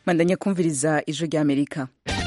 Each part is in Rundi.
mandanya kumviriza ijwi rya amerika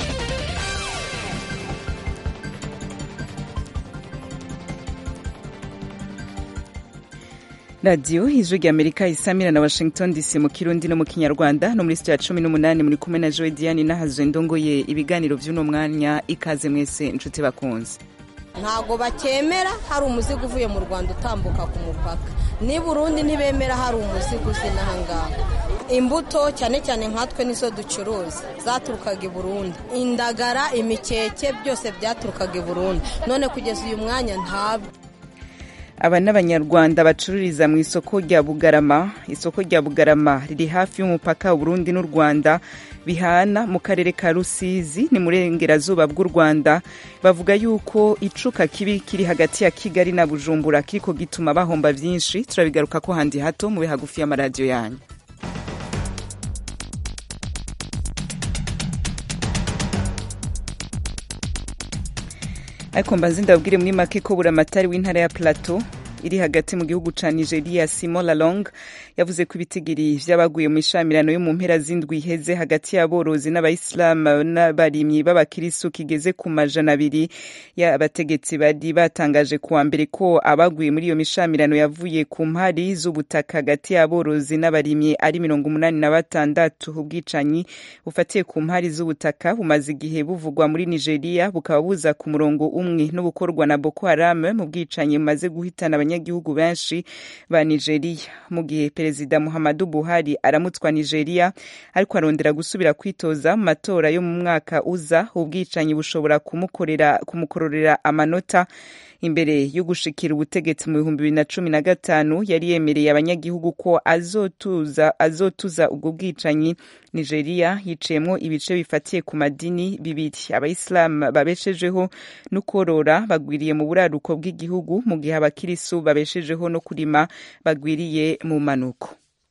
radiyo ijwi rya amerika isamira na washington dc mu kirundi no mu kinyarwanda no muri sitiya cumi n'umunani muri kumwe na joe diane n'ahazwe ndongoye ibiganiro by'uno mwanya ikaze mwese inshuti bakunze ntabwo bakemera hari umuzigo uvuye mu rwanda utambuka ku mupaka ni burundi ntibemera hari umuzigo uzi n'ahangaha imbuto cyane cyane nkatwe nizo ducuruza zaturukaga i burundi indagara imikeke byose byaturukaga i burundi none kugeza uyu mwanya ntabwo aba ni abanyarwanda bacururiza mu isoko rya bugarama isoko rya bugarama riri hafi y'umupaka Burundi n'u rwanda bihana mu karere ka rusizi ni mu burengerazuba bw'u rwanda bavuga yuko icuka kibi kiri hagati ya kigali na bujumbura kiriko gituma bahomba byinshi turabigaruka ko handi hato mube hagufi y'amaradiyo yanyu ariko mbanze ndababwire muri make ko buramatari w'intara ya plateau iri hagati mu gihugu ca nigeria simon lalong yavuze ko ibitigiri vy'abaguye mu ishamirano yo mu mpera z'indwi iheze hagati y'aborozi n'abayisilamu n'abarimyi b'abakirisu kigeze ku majana abiri y'abategetsi bari batangaje kuwa mbere ko abaguye muri iyo mishamirano yavuye ku mpari z'ubutaka hagati y'aborozi n'abarimyi ari mirongo umunani na batandatu ubwicanyi bufatiye ku mpari z'ubutaka bumaze igihe buvugwa muri nigeria bukaba buza ku murongo umwe n'ubukorwa na boko haram mu bwicanyi bumaze guhitana abanyagihugu benshi ba nigeria mu gihe perezida muhammadu buhari aramutswa nigeria ariko arondera gusubira kwitoza mu matora yo mu mwaka uza ubwicanyi bushobora kumukorera kumukororera amanota imbere yo gushikira ubutegetsi mu bihumbi bibiri na cumi na gatanu yari yemereye abanyagihugu ko azotuza azotuza ubwo bwicanyi nigeria yiciyemwo ibice bifatiye ku madini bibiri abayisilamu babeshejeho no korora bagwiriye mu buraruko bw'igihugu mu gihe abakirisu babeshejeho no kurima bagwiriye mu manuko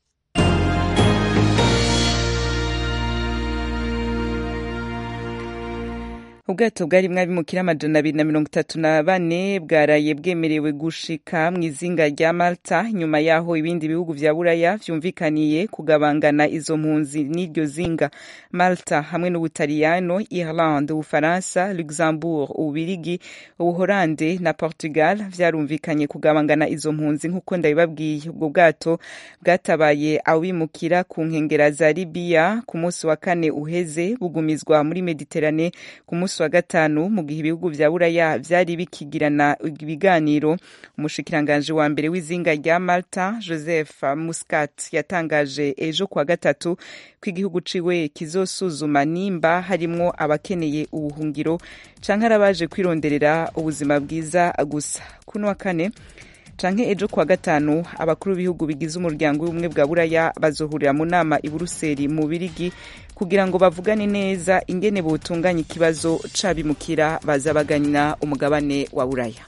ubwato bwari mwabimukira amajana abiri na mirongo itatu na bane bwaraye bwemerewe gushika mu izinga rya malta nyuma yaho ibindi bihugu vya buraya vyumvikaniye kugabangana izo mpunzi n'iryo zinga malta hamwe n'ubutaliyano irlande ubufaransa luxembourg ububirigi ubuholande na portugal vyarumvikanye kugabangana izo mpunzi nk'uko ndabibabwiye ubwo bwato bwatabaye abimukira ku nkengera za libiya ku munsi wa kane uheze bugumizwa muri mediterane ku munsi wa gatanu mu gihe ibihugu vya buraya vyari bikigirana ibiganiro umushikiranganji wa mbere w'izinga rya malta joseph muscat yatangaje ejo kuwa gatatu ko igihugu ciwe kizosuzuma nimba harimwo abakeneye ubuhungiro canke arabaje kwironderera ubuzima bwiza gusa kuno wa kane canke ejo kuwa gatanu abakuru b'ibihugu bigize umuryango w'ubumwe bwa buraya bazohurira mu nama i buruseli mu birigi kugira ngo bavugane neza ingene botunganya ikibazo c'abimukira baza bagana umugabane wa buraya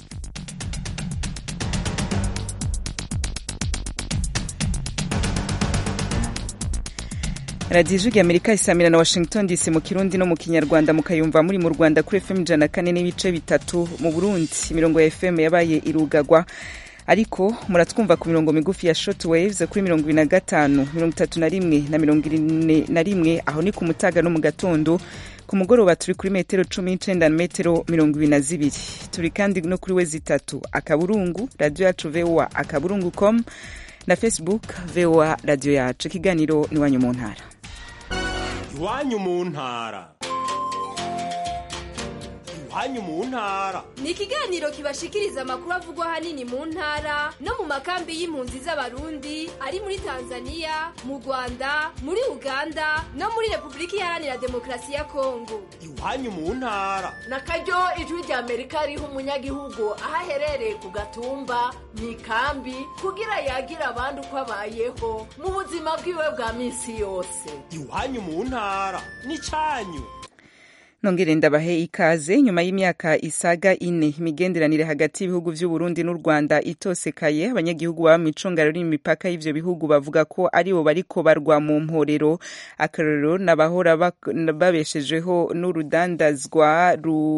radiyo ijwi amerika isamira na washington dc mu kirundi no mu kinyarwanda mukayumva muri mu rwanda kuri fm ijana kane n'ibice bitatu mu burundi imirongo ya fm yabaye irugagwa ariko muratwumva ku mirongo migufi ya short waves kuri mirongo ibiri na gatanu mirongo itatu na rimwe na mirongo ine na rimwe aho ni ku mutaga no mu gatondo ku mugoroba turi kuri metero cumi n'icenda na metero mirongo ibiri na zibiri turi kandi no kuri we zitatu akaburungu radiyo yacu voa akaburungu com na facebook voa radiyo yacu ikiganiro iwanyu mu ntara iwanyu mu ntara iwanyu mu ntara ni ikiganiro kibashikiriza amakuru avugwa ahanini mu ntara no mu makambi y'impunzi z'abarundi ari muri tanzania mu rwanda muri uganda no muri repubulika iharanira demokarasi ya kongo iwanyu mu ntara na karyo ijwi rya amerika riha umunyagihugu aho aherereye ku gatumba mu ikambi kugira yagira abandi uko abayeho mu buzima bwiwe bwa minsi yose iwanyu mu ntara ni canyu nongere ndabahe ikaze nyuma y'imyaka isaga ine imigenderanire hagati y'ibihugu vy'uburundi n'u rwanda itosekaye abanyagihugu baba mw'icunga riri imipaka y'ivyo bihugu bavuga ko aribo bariko barwa mu mporero akarorero n'abahora babeshejeho n'urudandazwa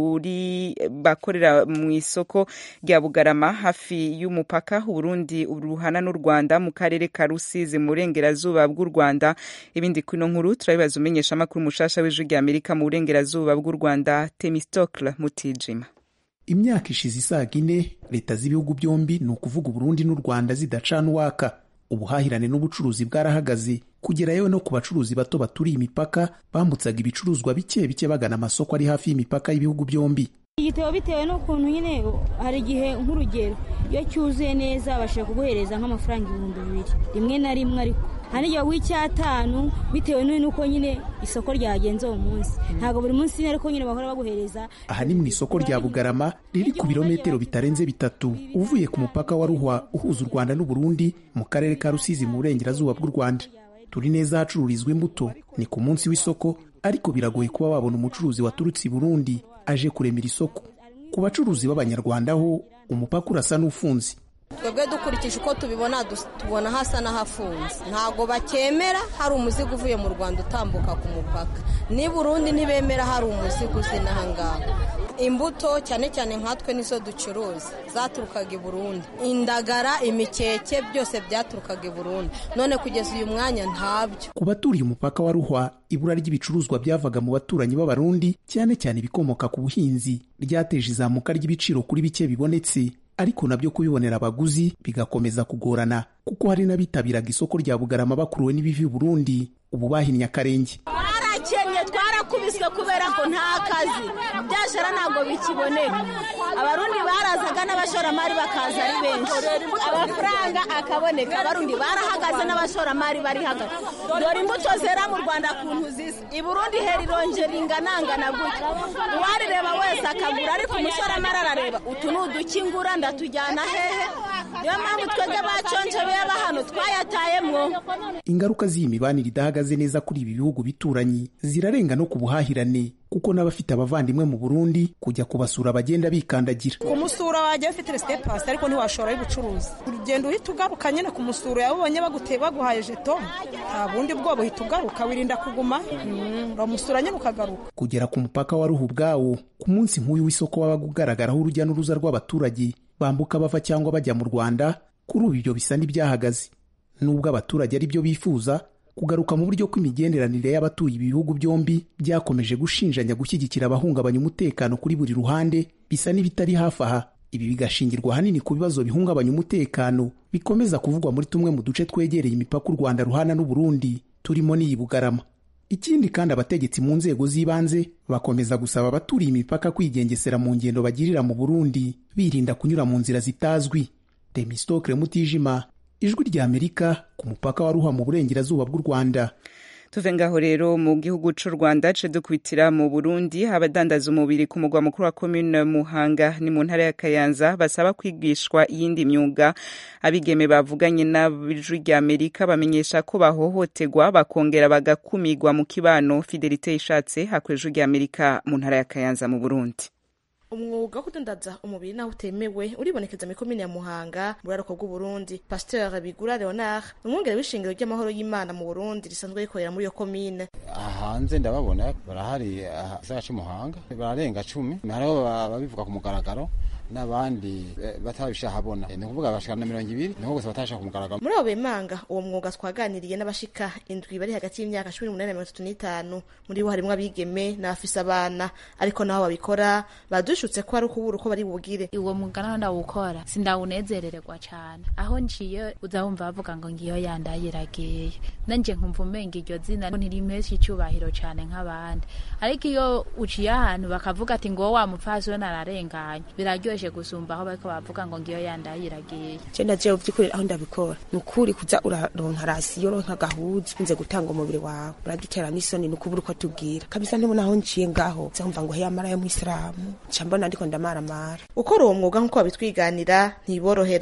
ruri bakorera mu isoko rya bugarama hafi y'umupaka uburundi ruhana n'u rwanda mu karere ka rusizi mu burengerazuba bw'u rwanda ibindi kwino nkuru turabibaza umenyesha amakuru mushasha w'ijwi rya amerika mu burengerazuba bw'u rwanda temistokle mutijima imyaka ishize isaga ine leta z'ibihugu byombi ni ukuvuga uburundi n'u rwanda zidacana uwaka ubuhahirane n'ubucuruzi bwarahagaze kugera yewe no ku bacuruzi bato baturiye imipaka bambutsaga ibicuruzwa bike bike bagana amasoko ari hafi y'imipaka y'ibihugu byombi igitebo bitewe n'ukuntu nyine hari igihe nk'urugero iyo cyuzuye neza bashobora kuguhereza nk'amafaranga ibihumbi bibiri rimwe na rimwe ariko hari igihe w'icyatanu bitewe n'uko nyine isoko ryagenze uwo munsi ntabwo buri munsi nyine ariko nyine bahora baguhereza aha ni mu isoko rya bugarama riri ku birometero bitarenze bitatu uvuye ku mupaka wa ruhwa uhuza u rwanda n'uburundi mu karere ka rusizi mu burengerazuba bw'u rwanda turi neza ahacururizwa imbuto ni ku munsi w'isoko ariko biragoye kuba wabona umucuruzi waturutse i burundi aje kuremera isoko ku bacuruzi b'abanyarwanda ho umupaka urasa n'ufunze twebwe dukurikije uko tubibona tubona hasa n'ahafunze ntabwo bakemera hari umuzigo uvuye mu rwanda utambuka ku mupaka ni burundi ntibemera hari umuzigo uzi n'ahangaha imbuto cyane cyane nkatwe nizo ducuruza zaturukaga i burundi indagara imikeke byose byaturukaga i burundi none kugeza uyu mwanya ntabyo ku baturiye umupaka wa ruhwa ibura ry'ibicuruzwa byavaga mu baturanyi b'abarundi cyane cyane ibikomoka ku buhinzi ryateje izamuka ry'ibiciro kuri bike bibonetse ariko nabyo kubibonera abaguzi bigakomeza kugorana kuko hari n'abitabiraga isoko rya bugarama bakuruwe n'ibivi burundi ubu bahinnye akarenge twarakennye twarakubiswe kubera ko nta kazi byashara ntabwo bikiboneka abarundi barazaga n'abashoramari bakaza ari benshi amafaranga akaboneka abarundi barahagaze n'abashoramari barihagaze dore imbuto zera mu rwanda kuntu zisa i burundi hera ironje ringanangana gutya uwarireba wese akagura ariko umushoramari arareba utu ni udukingura ndatujyana hehe niyo mpamvu twebwe baconje beba hano twayatayemwo ingaruka z'iyi mibanire idahagaze neza kuri ibi bihugu bituranyi zirarenga no ku buhahirane kuko n'abafite abavandimwe mu burundi kujya kubasura bagenda bikandagira kumusura wajya ufite resite pasi ariko ntiwashorayo ubucuruzi urugendo uhita ugaruka nyine kumusura yabonye baguteye baguhaye jeto nta bundi bwoba uhita ugaruka wirinda kuguma uramusura nyine ukagaruka kugera ku mupaka wa ruhu ubwawo ku munsi nk'uyu w'isoko wabaga ugaragaraho urujya n'uruza rw'abaturage bambuka bava cyangwa bajya mu rwanda kuri ubu ibyo bisa n'ibyahagaze nubwo abaturage ari byo bifuza kugaruka mu buryo kw'imigenderanire y'abatuye ibihugu byombi byakomeje gushinjanya gushyigikira abahungabanya umutekano kuri buri ruhande bisa n'ibitari hafi aha ibi bigashingirwa ahanini ku bibazo bihungabanya umutekano bikomeza kuvugwa muri tumwe mu duce twegereye imipaka u rwanda ruhana n'uburundi turimo n'iyi bugarama ikindi kandi abategetsi mu nzego z'ibanze bakomeza gusaba abaturiye imipaka kwigengesera mu ngendo bagirira mu burundi birinda kunyura mu nzira zitazwi demistokle mutijima ijwi rya amerika ku mupaka wa ruha mu burengerazuba bw'u rwanda tuve ngaho rero mu gihugu cy'u rwanda ce dukubitira mu burundi abadandaza umubiri ku mugwa mukuru wa komine muhanga ni mu ntara ya kayanza basaba kwigishwa iyindi myuga abigeme bavuganye n'ijwi rya amerika bamenyesha ko bahohoterwa bakongera bagakumigwa mu kibano fidelite ishatse hakorera ijwi rya amerika mu ntara ya kayanza mu burundi umwuga wo kudandaza umubiri naho utemewe uribonekeza muri komine ya muhanga mu buraruko bw'uburundi pasteur bigura leonard umwungere w'ishingiro ry'amahoro y'imana mu burundi risanzwe rikorera muri iyo komine hanze ndababona barahari gisagara cy'umuhanga bararenga cumi hariho ababivuga ku mugaragaro n'abandi batabishahabona ni ukuvuga bashika na mirongo ibiri niho gusa batabishaka ku mugaragaro muri abo bemanga uwo mwuga twaganiriye n'abashika indwi bari hagati y'imyaka cumi n'umunani na mirongo itatu n'itanu muri bo harimwo abigeme n'abafise abana ariko naho babikora badushutse ko ari ukubura uko bari bugire uwo mwuga naho ndawukora sindawunezerererwa cane aho nciye uzawumva bavuga ngo ngiyo yandayiragiye nanje nkumva umenga iryo zina ntirimpesha icubahiro cane nk'abandi ariko iyo uciye ahantu bakavuga ati ngo wa mupfasoni ararenganye biraryoshe gusumba aho bariko bavuga ngo ngiyo yandayiragiye je ndaje uvyukuri aho ndabikora ni ukuri kuza uraronka rasiyo ronka agahuzu unze gutanga umubiri wawe uradutera n'isoni ni ukubura uko tubwira kabisa ntibona aho nciye ngaho nzumva ngo heyamara yo mwisilamu nca mbona ndiko ndamaramara ukora uwo mwuga nk'uko babitwiganira ntiborohera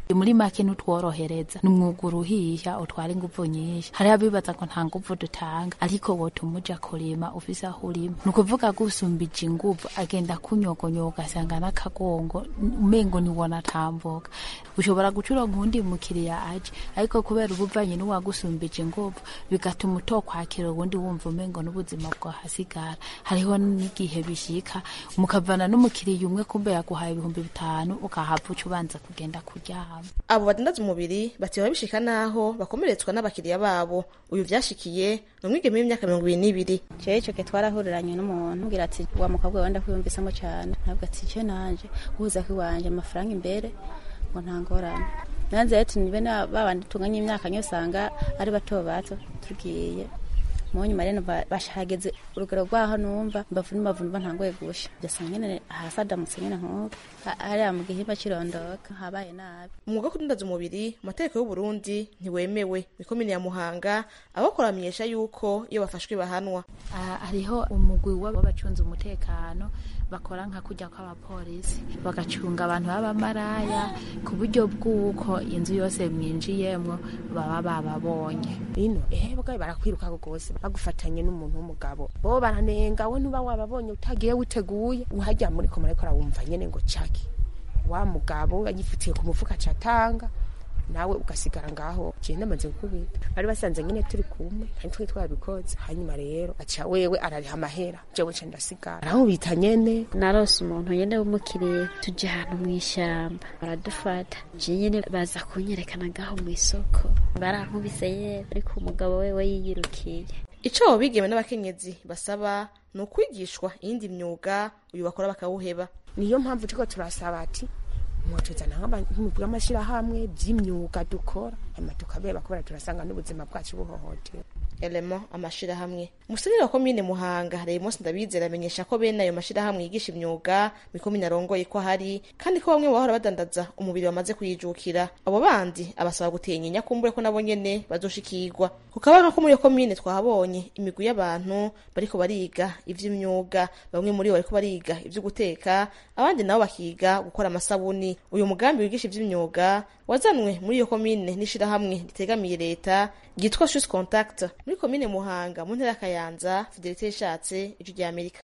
muri make ntutworohereza ni umwuga uruhiha utwara inguvu nyinshi hariho abibaza ngo nta nguvu dutanga ariko wotuma uja kurima ufise aho urima ni ukuvuga gusumbije inguvu agenda kunyogonyoga asanga n'akagongo umengo niwona atambuka ushobora gucuronka uwundi mukiriya aje ariko kubera ubuvanye n'uwagusumbije inguvu bigatuma utokwakira ubundi wumva umengo n'ubuzima bwahasigara hariho n'igihe bishika mukavana n'umukiriya umwe kumbe yaguhaye ibihumbi bitanu ukahava uca ubanza kugenda kuryama abo badandaza umubiri bateba bishika naho bakomeretswa n'abakiriya babo uyu vyashikiye ni umwigeme w'imyaka mirongo ibiri n'ibiri jewe ico gihe twarahuriranye n'umuntu mbwira ati wa mukobwa wenda kwiyumvisamo cane ntabwo ati je nanje uhuza ko iwanje amafaranga imbere ngo nta ngorane nanze ati nibe na babandi tunganye imyaka nyose usanga ari bato bato tugiye mu nyuma rero bashageze urugero rwaho numva mbavu n'imbavu numva ntangoye gusha byasanga nyene hasi adamutse nyene nk'uko hariya mu gihimba kirondoka habaye nabi umwuga wo kudandaza umubiri mu mategeko y'uburundi ntiwemewe ikomine ya muhanga abakora bamenyesha yuko iyo bafashwe bahanwa hariho umugwi w'abacunze umutekano bakora nka kujya kw'abapolisi bagacunga abantu b'abamaraya ku buryo bw'uko inzu yose mwinjiyemwo baba bababonye ino ehe bwawe barakwiruka rwose bagufatanye n'umuntu w'umugabo bo baranenga we ntuba wababonye utagiye witeguye uhajya muri komara ariko arawumva nyene ngo caki wa mugabo yagifutiye ku mufuka catanga nawe ugasigara ngaho je namaze gukubita bari basanze nyene turi kumwe kandi twe twabikoze hanyuma rero aca wewe arariha amahera jewe ce ndasigara aramubita nyene narose umuntu nyene w'umukiriya tujya ahantu mw'ishyamba baradufata je nyene baza kunyerekana ngaho mw'isoko barankubise yewe ariko umugabo wewe yiyirukiye ico abo bigeme n'abakenyezi basaba ni ukwigishwa iyindi myuga uyu bakora bakawuheba niyo mpamvu turiko turasaba ati mwotuzana nk'amashirahamwe by'imyuga dukora hanyuma tukabeba kubera turasanga n'ubuzima bwacu buhohotewe elemo amashirahamwe umusenyeri wa komine muhanga reyimonsi ndabizera amenyesha ko bene ayo mashirahamwe yigisha imyuga mikomine arongoye ko ahari kandi ko bamwe mu bahora badandaza umubiri bamaze kuyijukira abo bandi abasaba gutinya kumbure ko nabo nyene bazoshikirwa ku kabanga ko muri iyo komine twahabonye imigwi y'abantu bariko bariga ivy'imyuga bamwe muri bo bariko bariga ivyo guteka abandi nabo bakiga gukora amasabuni uyu mugambi wigisha ivy'imyuga wazanwe muri iyo komine n'ishirahamwe ritegamiye leta ryitwa Swiss Contact muri komine Muhanga mu ntara ya Kayanza Fidelite yashatse ijwi rya Amerika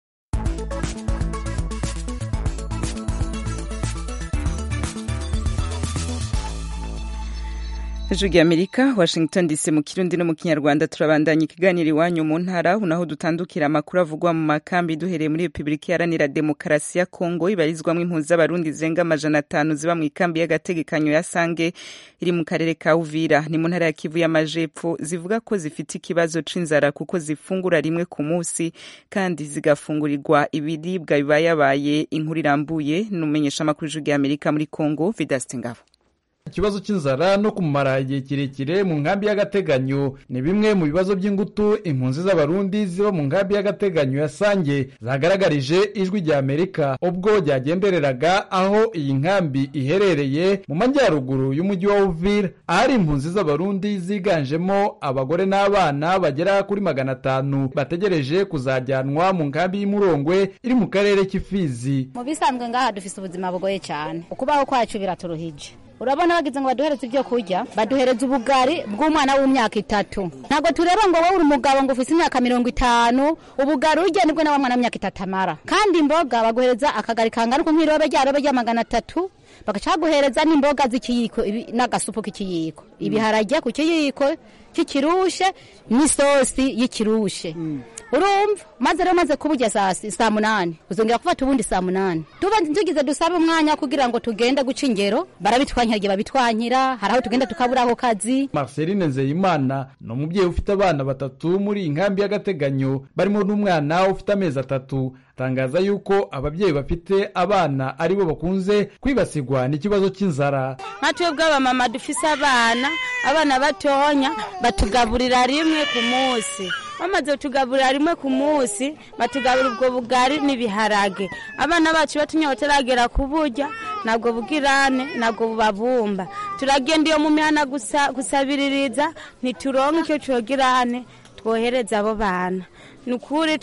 ijwi rya amerika washington dc mu kirundi no mu kinyarwanda turabandanya ikiganiro iwanyu mu ntara naho dutandukira amakuru avugwa mu makambi duhereye muri repubulika iharanira demokarasi ya kongo ibarizwamo impunzi z'abarundi zirenga amajana atanu ziba mu ikambi y'agategekanyo ya sange iri mu karere ka uvira ni mu ntara ya kivu y'amajepfo zivuga ko zifite ikibazo c'inzara kuko zifungura rimwe ku munsi kandi zigafungurirwa ibiribwa bibayabaye inkuru irambuye n'umumenyesha amakuru ijwi rya amerika muri kongo vidaste ngabo ikibazo cy'inzara no kumara igihe kirekire mu nkambi y'agateganyo ni bimwe mu bibazo by'ingutu impunzi z'abarundi ziba mu nkambi y'agateganyo ya sange zagaragarije ijwi rya amerika ubwo ryagendereraga aho iyi nkambi iherereye mu majyaruguru y'umujyi wa uvira ahari impunzi z'abarundi ziganjemo abagore n'abana bagera kuri magana atanu bategereje kuzajyanwa mu nkambi y'imurongwe iri mu karere k'ifizi mu bisanzwe ngaha dufise ubuzima bugoye cyane ukubaho kwacu biraturuhije urabona bagize ngo baduhereze ibyo kurya baduhereza ubugari bw'umwana w'imyaka itatu ntabwo tureba ngo wowe uri umugabo ngo ufise imyaka mirongo itanu ubugari urya nibwo nawe mwana w'imyaka itatu amara kandi imboga baguhereza akagari kangana uko nk'irobe ryarobe rya magana atatu bagaca baguhereza n'imboga z'ikiyiko n'agasupu k'ikiyiko ibiharage ku kiyiko cy'ikirushe n'isosi y'ikirushe urumva maze rero maze kuburya saa saa munani uzongera gufata ubundi saa munani tuba tugize dusabe umwanya kugira ngo tugende guca ingero barabitwankira igihe babitwankira hari aho tugenda tukabura ako kazi marceline nzeyimana ni umubyeyi ufite abana batatu muri iyi nkambi y'agateganyo barimo n'umwana ufite amezi atatu atangaza yuko ababyeyi bafite abana aribo bakunze kwibasirwa n'ikibazo cy'inzara nka twebwe abamama dufise abana abana batonya batugaburira rimwe ku munsi bamaze kutugaburira rimwe ku munsi batugaburira ubwo bugari n'ibiharage abana bacu batunyoteragera kuburya ntabwo bugirane ntabwo bubabumba turagenda iyo mu mihana gusabiririza ntituronke icyo cogirane twohereza abo bana ni ukuri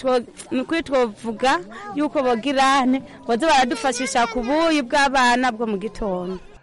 twavuga yuko bogirane baze baradufashisha ku buyi bw'abana bwo mu gitondo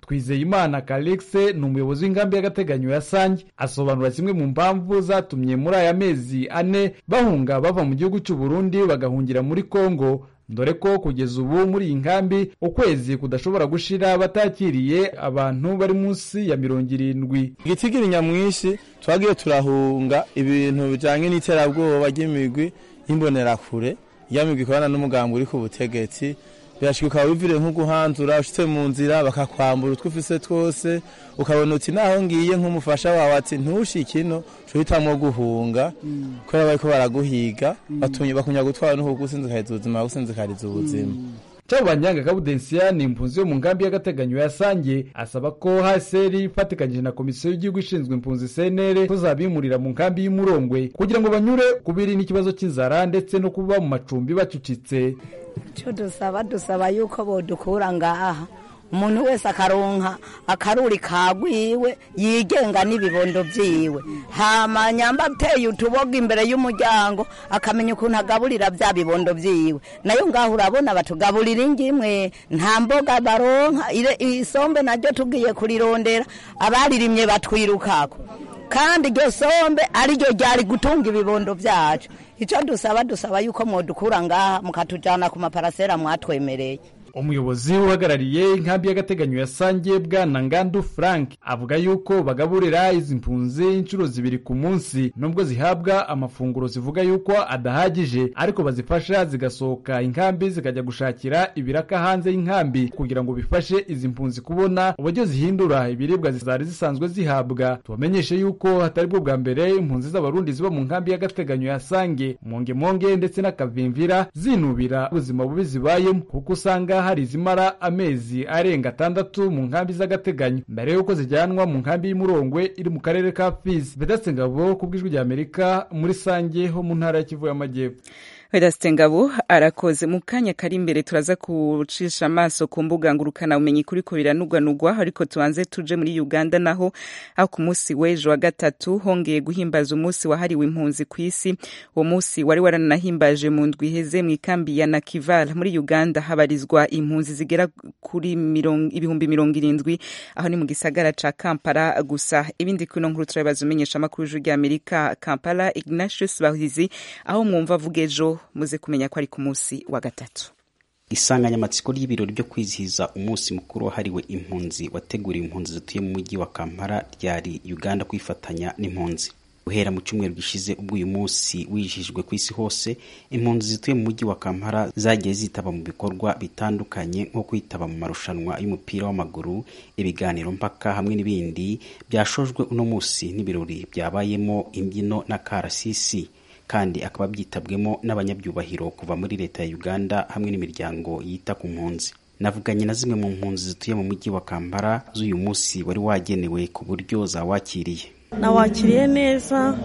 twizeyimana kalexe ni umuyobozi w'inkambi y'agateganyo ya sange asobanura zimwe mu mpamvu zatumye muri aya mezi ane bahunga bava mu gihugu cy'u burundi bagahungira muri kongo dore ko kugeza ubu muri iyi nkambi ukwezi kudashobora gushira batakiriye abantu bari munsi ya mirongo irindwi igitigiri nyamwinshi twagiye turahunga ibintu bijanye n'iterabwoba ry'imigwi y'imbonerakure ya migwi ikorana n'umugambi uri ku butegetsi birashika ukaba wiviriye nko guhanzura ushitse mu nzira bakakwambura utwo ufise twose ukabona uti naho ngiye nk'umufasha wawe ati ntushike ino uhitamwo guhunga kubera bariko baraguhiga batumye bakunya gutwara no kugusinzikariza ubuzima bagusinzikariza ubuzima cyabo banyanga kabudensiya ni impunzi yo mu nkambi y'agateganyo ya sange asaba ko haseri ifatikanyije na komisiyo y'igihugu ishinzwe impunzi senere kuzabimurira mu nkambi y'umurongwe kugira ngo banyure kubiri n'ikibazo cy'inzara ndetse no kuba mu macumbi bacucitse icyo dusaba dusaba yuko bodukura ngaha umuntu wese akaronka akaruri kagwiwe yigenga n'ibibondo byiwe hama nyamba ateye utuboga imbere y'umuryango akamenya ukuntu agaburira bya bibondo byiwe nayo ngaho urabona batugaburira ingimwe nta mboga baronka ire- isombe naryo tugiye kurirondera abaririmye batwirukako kandi iryo sombe ariryo ryari gutunga ibibondo byacu icyo dusaba dusaba yuko mwodukura ngaha mukatujyana ku maparasera mwatwemereye umuyobozi uhagarariye inkambi y'agateganyo ya sange bwana ngandu frank avuga yuko bagaburira izi mpunzi inshuro zibiri ku munsi nubwo zihabwa amafunguro zivuga yuko adahagije ariko bazifasha zigasohoka inkambi zikajya gushakira ibiraka hanze y'inkambi kugira ngo bifashe izi mpunzi kubona uburyo zihindura ibiribwa zari zisanzwe zihabwa tubamenyeshe yuko hatari bwo bwa mbere impunzi z'abarundi ziba mu nkambi y'agateganyo ya sange mongemonge ndetse n'akavimvira zinubira ubuzima bubi zibayemo kuko usanga hari izimara amezi arenga atandatu mu nkambi z'agateganyo mbere y'uko zijyanwa mu nkambi y'umurongwe iri mu karere ka fizi vedaste ngabo ku bw'ijwi ry'amerika muri sange ho mu ntara ya kivu y'amajyepfo Vedaste Ngabo arakoze mu kanya kari imbere turaza kucisha amaso ku mbuga ngurukana umenyi kuri ko biranugwanugwa ariko tubanze tuje muri Uganda naho aho ku munsi w'ejo wa gatatu hongeye guhimbaza umunsi wahariwe impunzi ku isi uwo munsi wari waranahimbaje mu ndwi iheze mu ikambi ya Nakival muri Uganda habarizwa impunzi zigera kuri mirongo- ibihumbi mirongo irindwi aho ni mu gisagara ca Kampala gusa ibindi kuno nkuru turabibaza umenyesha amakuru y'ijwi ry'Amerika Kampala Ignatius Bahizi aho mwumva avuga ejo muze kumenya ko ari ku munsi wa gatatu isanganyamatsiko ry'ibirori byo kwizihiza umunsi mukuru wahariwe impunzi wateguriwe impunzi zituye mu mujyi wa kampala ryari uganda kwifatanya n'impunzi guhera mu cyumweru gishize ubwo uyu munsi wijihijwe ku isi hose impunzi zituye mu mujyi wa kampala zagiye zitaba mu bikorwa bitandukanye nko kwitaba mu marushanwa y'umupira w'amaguru ibiganiro mpaka hamwe n'ibindi byashojwe uno munsi n'ibirori byabayemo imbyino na karasisi kandi akaba byitabwemo n'abanyabyubahiro kuva muri leta ya uganda hamwe n'imiryango yita ku mpunzi navuganye na zimwe mu mpunzi zituye mu mujyi wa kampala z'uyu munsi wari wagenewe ku buryo zawakiriye nawakiriye neza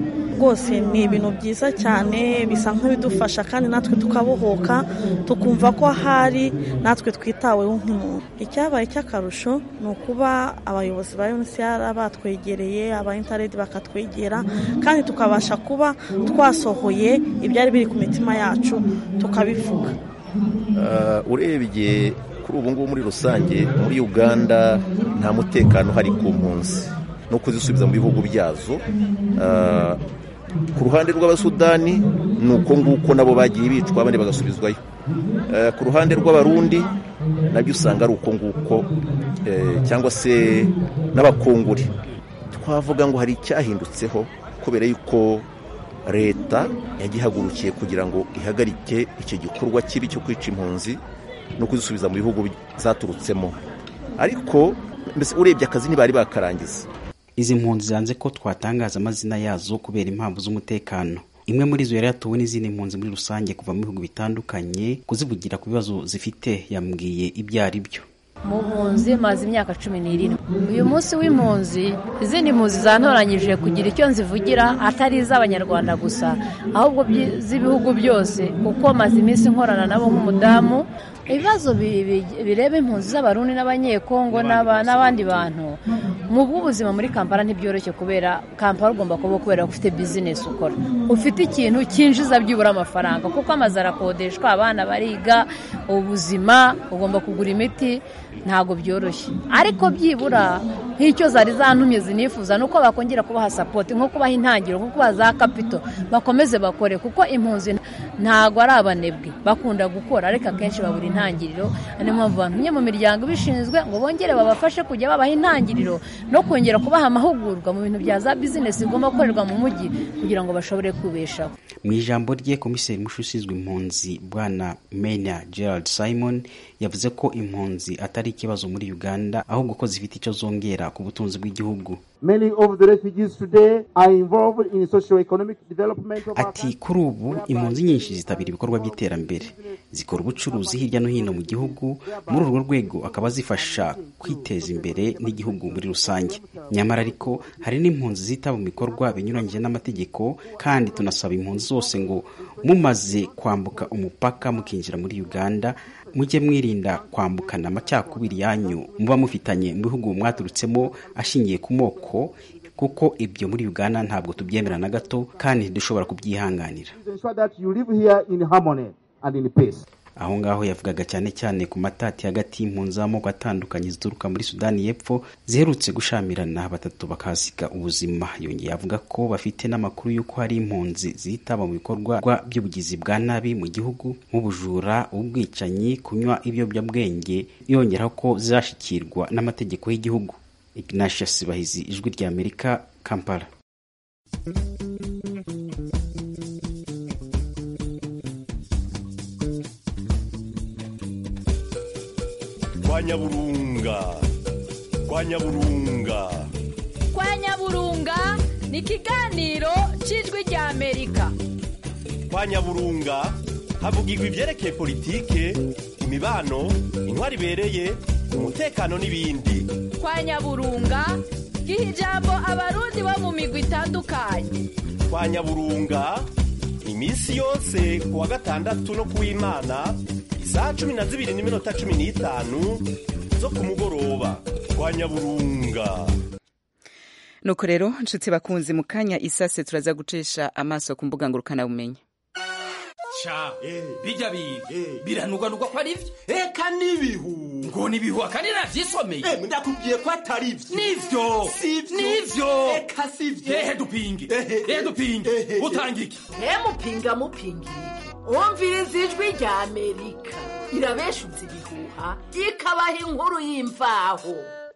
rwose ni ibintu byiza cyane bisa nk'ibidufasha kandi natwe tukabohoka tukumva ko ahari natwe twitaweho nk'umuntu icyabaye cy'akarusho ni ukuba abayobozi ba unicr batwegereye aba intaredi bakatwegera kandi tukabasha kuba twasohoye ibyari biri ku mitima yacu tukabivuga Uh, urebye kuri ubu ngubu muri rusange muri uganda nta mutekano uhari ku mpunzi no kuzisubiza mu bihugu byazo Uh, ku ruhande rw'abasudani ni uko nguko nabo bagiye bicwa abandi bagasubizwayo Uh, ku ruhande rw'abarundi nabyo usanga ari uko nguko eh, cyangwa se n'abakongore twavuga ngo hari icyahindutseho kubera yuko leta yagihagurukiye kugira ngo ihagarike icyo gikorwa kibi cyo kwica impunzi no kuzisubiza mu bihugu zaturutsemo ariko mbese urebye akazi ntibari bakarangiza izi mpunzi zanze ko twatangaza amazina yazo kubera impamvu z'umutekano imwe muri zo yari yatuwe n'izindi mpunzi muri rusange kuva mu bihugu bitandukanye kuzivugira ku bibazo zifite yambwiye ibyo ari byo mu mpunzi maze imyaka cumi n'irindwi uyu munsi w'impunzi izindi mpunzi zantoranyije kugira icyo nzivugira atari iz'abanyarwanda gusa ahubwo byi- z'ibihugu byose kuko maze iminsi nkorana nabo nk'umudamu ibibazo bi- bi- bireba impunzi z'abarundi n'abanyekongo n'aba- n'abandi bantu mu bw'ubuzima muri kampala ntibyoroshye kubera kampala ugomba kuba kubera ko ufite bizinesi ukora ufite ikintu cyinjiza byibura amafaranga kuko amazu arakodeshwa abana bariga ubuzima ugomba kugura imiti ntabwo byoroshye ariko byibura nk'icyo zari zantumye zinifuza ni uko bakongera kubaha sapoti nko kubaha intangiriro nko kubaha za kapito bakomeze bakore kuko impunzi ntabwo ari abanebwe bakunda gukora ariko akenshi babura intangiriro niyo mpamvu bantumye mu miryango ibishinzwe ngo bongere babafashe kujya babaha intangiriro no kongera kubaha amahugurwa mu bintu bya za bizinesi bigomba gukorerwa mu mujyi kugira ngo bashobore kubeshaho mu ijambo rye komiseri mushi ushinzwe impunzi bwana mena gerald simon yavuze ko impunzi atari ikibazo muri uganda ahubwo ko zifite icyo zongera ku butunzi bw'igihugu Many of the refugees today are involved in socio-economic development of our ati kuri ubu impunzi nyinshi zitabira ibikorwa by'iterambere zikora ubucuruzi hirya no hino mu gihugu muri urwo rwego akaba zifasha kwiteza imbere n'igihugu muri rusange nyamara ariko hari n'impunzi zitaba mu bikorwa binyuranyije n'amategeko kandi tunasaba impunzi zose ngo mumaze kwambuka umupaka mukinjira muri uganda mujye mwirinda kwambukana amacakubiri yanyu muba mufitanye mu bihugu mwaturutsemo ashingiye ku moko kuko ibyo muri uganda ntabwo tubyemera na gato kandi ntidushobora kubyihanganira to ensure that you live here in harmony and in peace. aho ngaho yavugaga cyane cyane ku matati hagati y'impunzi z'amoko atandukanye zituruka muri sudani y'epfo ziherutse gushamirana batatu bakahasiga ubuzima yongeye avuga ko bafite n'amakuru y'uko hari impunzi zitaba mu bikorwa by'ubugizi bwa nabi mu gihugu nk'ubujura ubwicanyi kunywa ibiyobyabwenge yongeraho ko zashikirwa n'amategeko y'igihugu ignatius bahizi ijwi rya amerika kampala kwa nyaburunga kwa nyaburunga kwa nyaburunga ni ikiganiro cy'ijwi rya amerika kwa nyaburunga havugirwa ibyerekeye politike imibano intwari ibereye umutekano n'ibindi kwa nyaburunga giha ijambo abarundi bo mu migwi itandukanye kwa nyaburunga iminsi yose ku wa gatandatu no ku w'imana isaha cumi na zibiri n'iminota cumi n'itanu zo ku mugoroba kwa nyaburunga nuko rero nshuti bakunzi mu kanya isase turaza gucisha amaso ku mbuga ngurukanabumenyi ca bijya biga biranugwanugwa ko ari byo eka n'ibihu ngo n'ibihu akandi navyisomeye ndakubwiye ko atari byo nivyo Sivyo. nivyo eka sivyo ehe dupinge ehe dupinge utanga iki mupinga mupinga wumviriza ijwi rya amerika irabeshuza ibihuha ikabaha inkuru y'imvaho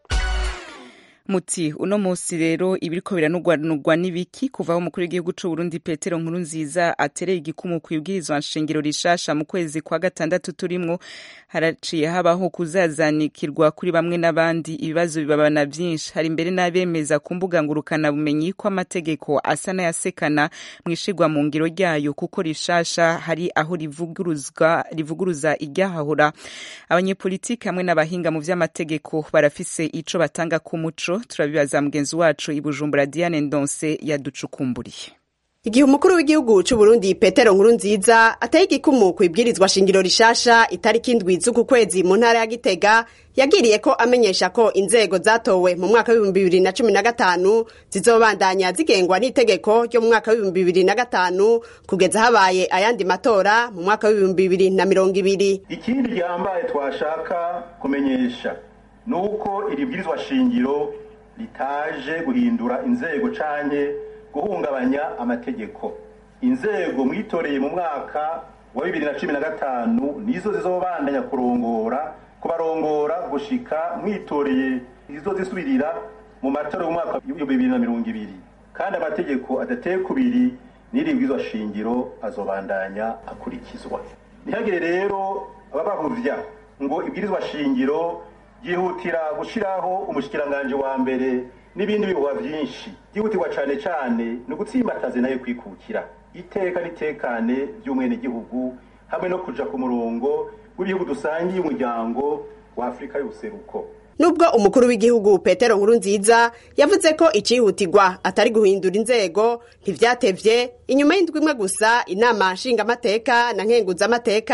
muti uno munsi rero ibiriko biranugwanugwa n'ibiki kuva aho umukuru w'igihugu c'u Burundi Petero Nkurunziza atereye igikumu ku ibwirizwa nshingiro rishasha mu kwezi kwa gatandatu turimwo haraciye habaho kuzazanikirwa kuri bamwe n'abandi ibibazo bibabana vyinshi hari imbere n'abemeza ku mbuga ngurukana bumenyi ko amategeko asa n'ayasekana mwishigwa mu ngiro ryayo kuko rishasha hari aho rivuguruzwa rivuguruza iryahahura abanyepolitiki hamwe n'abahinga mu vy'amategeko barafise ico batanga ku muco turabibaza mugenzi wacu i Bujumbura Diane Ndonse yaducukumburiye igihe umukuru w'igihugu c'u Burundi Petero Nkurunziza ateye igikumu ku ibwirizwa shingiro rishasha itariki indwi z'uku kwezi mu ntara ya Gitega yagiriye ko amenyesha ko inzego zatowe mu mwaka w'ibihumbi bibiri na cumi na gatanu zizobandanya zigengwa n'itegeko ryo mu mwaka w'ibihumbi bibiri na gatanu kugeza habaye ayandi matora mu mwaka w'ibihumbi bibiri na mirongo ibiri ikindi gihambaye twashaka kumenyesha ni uko iri bwirizwa shingiro ritaje guhindura inzego canke guhungabanya amategeko inzego mwitoreye mu mwaka wa bibiri na cumi na gatanu nizo zizobandanya kurongora kubarongora gushika mwitoreye izo zisubirira mu matora y'umwaka w'ibihumbi bibiri na mirongo ibiri kandi amategeko adateye kubiri n'iri bwirizwa shingiro azobandanya akurikizwa ntihagire rero ababahuvya ngo ibwirizwa shingiro ryihutira gushiraho umushikiranganje wa mbere n'ibindi bihuha vyinshi byihutirwa cane cane ni ugutsimbataza nayo kwikukira iteka n'itekane vy'umwenegihugu hamwe no kuja ku murongo w'ibihugu dusangiye umuryango wa afurika y'ubuseruko nubwo umukuru w'igihugu petero nkurunziza yavuze ko icihutirwa atari guhindura inzego ntivyatevye inyuma y'indwi imwe gusa inama nshingamateka na nkenguzamateka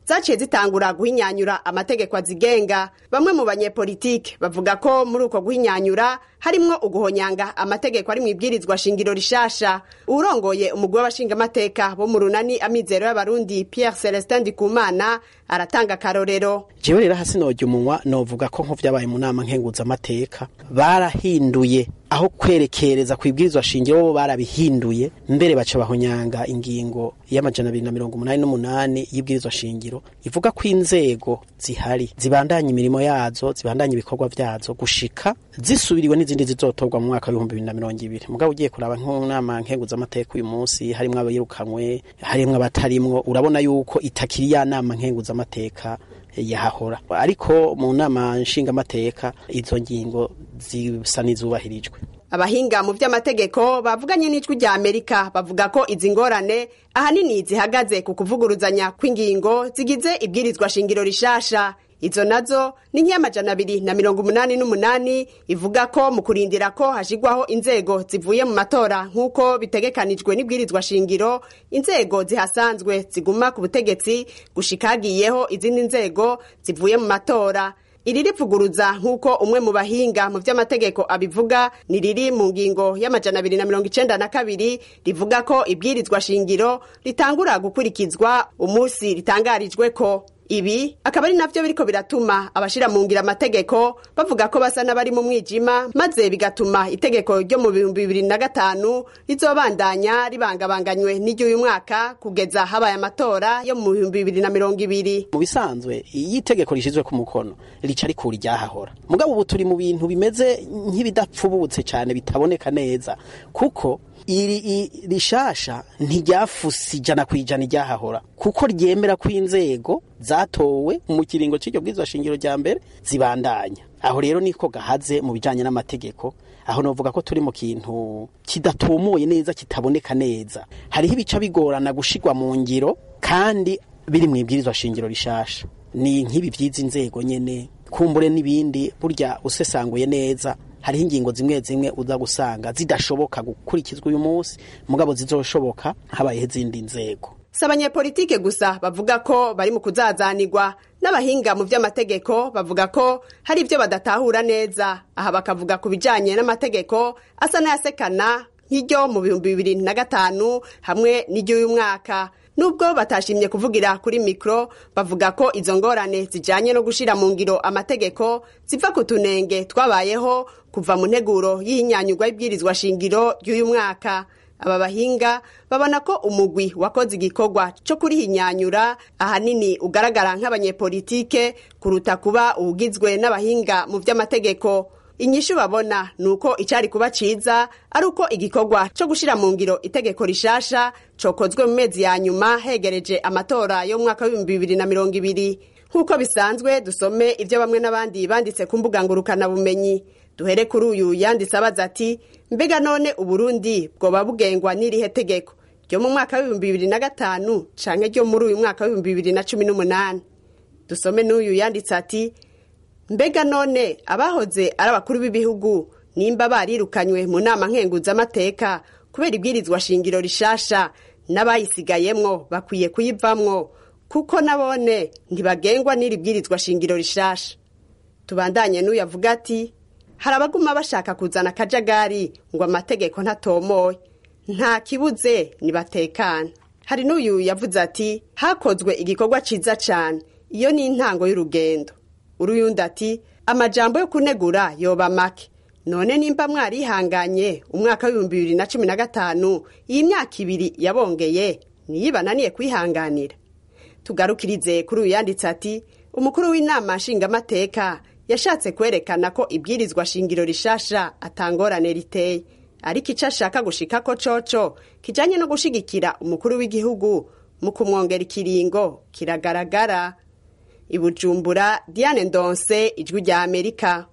zaciye zitangura guhinyanyura amategeko azigenga bamwe mu banyepolitike bavuga ko muri uko guhinyanyura harimwo uguhonyanga amategeko ari mu ibwirizwa shingiro rishasha urongoye umugwi w'abashingamateka bo mu runani amizero y'abarundi pierre celestin ndikumana aratanga akarorero jewe rero hasi nojya umunwa novuga ko nk'uvyabaye mu nama nkenguzamateka barahinduye aho kwerekereza ku ibwirizwa shingiro bo barabihinduye mbere baca bahonyanga ingingo y'amajana abiri na mirongo umunani n'umunani y'ibwirizwa shingiro ivuga ko inzego zihari zibandanya imirimo yazo zibandanya ibikorwa vyazo gushika zisubiriwe n'izindi zizotorwa mu mwaka w'ibihumbi bibiri na mirongo ibiri mugabo ugiye kuraba nk'inama nkenguzamateka uyu munsi harimwo abirukanwe harimwo abatarimwo urabona yuko itakiri ya nama nkenguzamateka yahahora ariko mu nama nshingamateka izo ngingo zisa n'izubahirijwe abahinga mu by'amategeko bavuganye n'ijwi rya amerika bavuga ko izi ngorane ahanini zihagaze ku kuvuguruzanya kw'ingingo zigize ibwirizwa shingiro rishasha izo nazo ni nk'iy'amajana abiri na mirongo umunani n'umunani ivuga ko mu kurindira ko hashigwaho inzego zivuye mu matora nk'uko bitegekanijwe n'ibwirizwa shingiro inzego zihasanzwe ziguma ku butegetsi gushika hagiyeho izindi nzego zivuye mu matora iri rivuguruza nk'uko umwe mu bahinga mu by'amategeko abivuga ni riri mu ngingo y'amajana abiri na mirongo icenda na kabiri rivuga ko ibwirizwa shingiro ritangura gukurikizwa umunsi ritangarijwe ko ibi akaba ari navyo biriko biratuma abashira mu ngira amategeko bavuga ko basa n'abari mu mwijima maze bigatuma itegeko ryo mu bihumbi bibiri na gatanu rizobandanya ribangabanganywe n'iry'uyu mwaka kugeza habaye amatora yo mu bihumbi bibiri na mirongo ibiri mu bisanzwe iyo itegeko rishyizwe ku mukono rica rikura iryahahora mugabo ubu turi mu bintu bimeze nk'ibidapfubutse cyane bitaboneka neza kuko iri rishasha ntiryafuse ijana ku ijana iryahahora kuko ryemera ko inzego zatowe mu kiringo cy'iryo bwirizwa shingiro rya mbere zibandanya aho rero niko gahaze mu bijanye n'amategeko aho novuga ko turi mu kintu kidatumuye neza kitaboneka neza hariho ibica bigorana gushigwa mu ngiro kandi biri mu ibwirizwa shingiro rishasha ni nk'ibi by'izi nzego nyene kumbure n'ibindi burya usesanguye neza hariho ingingo zimwe zimwe uza gusanga zidashoboka gukurikizwa uyu munsi mugabo zizoshoboka habayeho izindi nzego si abanyepolitike gusa bavuga ko bari mu kuzazanirwa n'abahinga mu by'amategeko bavuga ko hari ibyo badatahura neza aha bakavuga ku bijyanye n'amategeko asa n'ayasekana nk'iryo mu bihumbi bibiri na gatanu hamwe n'iry'uyu mwaka nubwo batashimye kuvugira kuri mikoro bavuga ko izo ngorane zijyanye no gushyira mu ngiro amategeko ziva ku tunenge twabayeho kuva mu nteguro y'ihinyanyurwa y'ibwirizwa shingiro ry'uyu mwaka aba bahinga babona ko umugwi wakoze igikorwa cyo kurihinyanyura ahanini ugaragara nk'abanyepolitike kuruta kuba uwugizwe n'abahinga mu by'amategeko inyishu babona ni uko icyari kuba cyiza ari uko igikorwa cyo gushyira mu ngiro itegeko rishasha cokozwe mu mezi ya nyuma hegereje amatora yo mu mwaka w'ibihumbi bibiri na mirongo ibiri nk'uko bisanzwe dusome ibyo bamwe n'abandi banditse ku mbuga ngurukanabumenyi duhere kuri uyu yanditse abaza ati mbega none uburundi bwoba bugengwa n'irihe tegeko ryo mu mwaka w'ibihumbi bibiri na gatanu canke ryo muri uyu mwaka w'ibihumbi bibiri na cumi n'umunani dusome n'uyu yanditse ati mbega none abahoze ari abakuru b'ibihugu nimba barirukanywe mu nama nkenguzamateka kubera ibwirizwa shingiro rishasha n'abayisigayemwo bakwiye kuyivamwo kuko nabone ntibagengwa n'iri bwirizwa shingiro rishasha tubandanye n'uyu avuga ati hari abaguma bashaka kuzana akajagari ngo amategeko ntatomoye nta kibuze nibatekana hari n'uyu yavuze ati hakozwe igikorwa cyiza cyane iyo ni intango y'urugendo uruyundi ati amajambo yo kunegura yoba make none nimba mwarihanganye umwaka w'ibihumbi bibiri na cumi na gatanu iyi myaka ibiri yabongeye niyo ibananiye kwihanganira tugarukirize kuri uyu yanditse ati umukuru w'inama nshingamateka yashatse kwerekana ko ibwirizwa shingiro rishasha atangorane riteye ariko icyo ashaka gushika ko coco kijanye no gushigikira umukuru w'igihugu mu kumwongera ikiringo kiragaragara ibujumbura diane ndonse ijwi rya amerika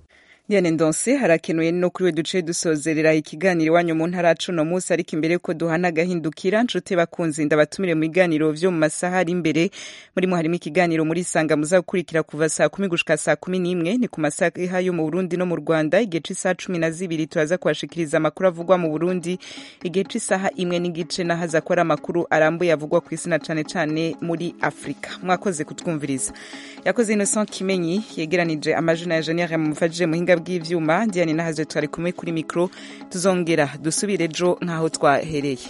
Diane Ndonse harakenuye no kuri we duce dusozerera ikiganiro iwanyu mu ntara cuno munsi ariko imbere ko duhana agahindukira nshuti bakunzi ndabatumire mu biganiro vyo mu masaha ari imbere murimo harimo ikiganiro muri sanga muza gukurikira kuva saa kumi gushika saa kumi n'imwe ni ku masaha yo mu Burundi no mu Rwanda igihe c'isaha cumi na zibiri turaza kubashikiriza amakuru avugwa mu Burundi igihe c'isaha imwe n'igice nahaza ko ari amakuru arambuye avugwa ku isi na cane cane muri Afrika mwakoze kutwumviriza yakoze Innocent Kimenyi yegeranije amajina ya Janire mumufashije muhinga bw'ivyuma Diane nahaze twari kumwe kuri mikro tuzongera dusubire ejo nk'aho twahereye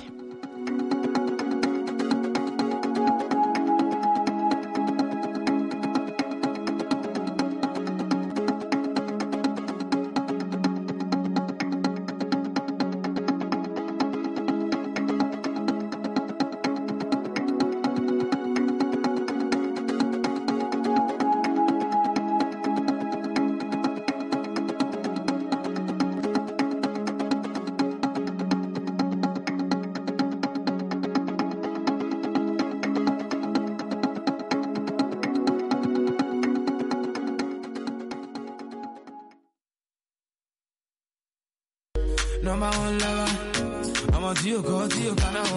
No my own lover. I'm on to you, go to you, can I